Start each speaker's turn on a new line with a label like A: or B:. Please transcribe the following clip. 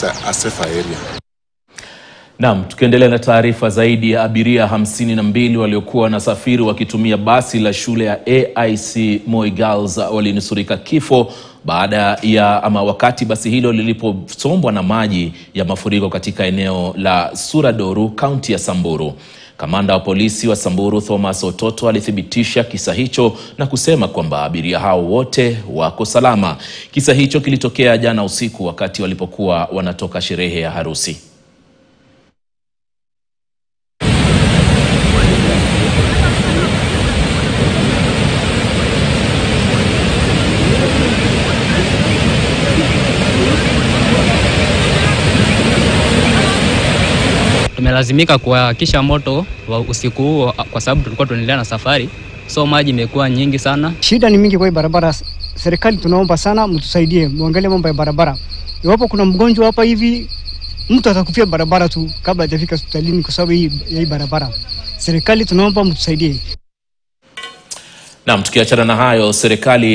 A: us a, a safer area.
B: Naam, tukiendelea na taarifa zaidi ya abiria hamsini na mbili waliokuwa wanasafiri wakitumia basi la shule ya AIC Moi Girls walinusurika kifo baada ya ama wakati basi hilo liliposombwa na maji ya mafuriko katika eneo la Suradoru, kaunti ya Samburu. Kamanda wa polisi wa Samburu Thomas Ototo alithibitisha kisa hicho na kusema kwamba abiria hao wote wako salama. Kisa hicho kilitokea jana usiku wakati walipokuwa wanatoka sherehe ya harusi.
C: Tumelazimika kuwakisha moto wa usiku huo kwa sababu tulikuwa tunaendelea na safari, so maji imekuwa nyingi sana.
D: Shida ni mingi kwa hii barabara. Serikali tunaomba sana mtusaidie, muangalie mambo ya barabara. Iwapo kuna mgonjwa hapa hivi, mtu atakufia barabara tu kabla hajafika hospitalini kwa sababu hii, ya hii barabara. Serikali tunaomba mtusaidie.
B: Naam, tukiachana na hayo serikali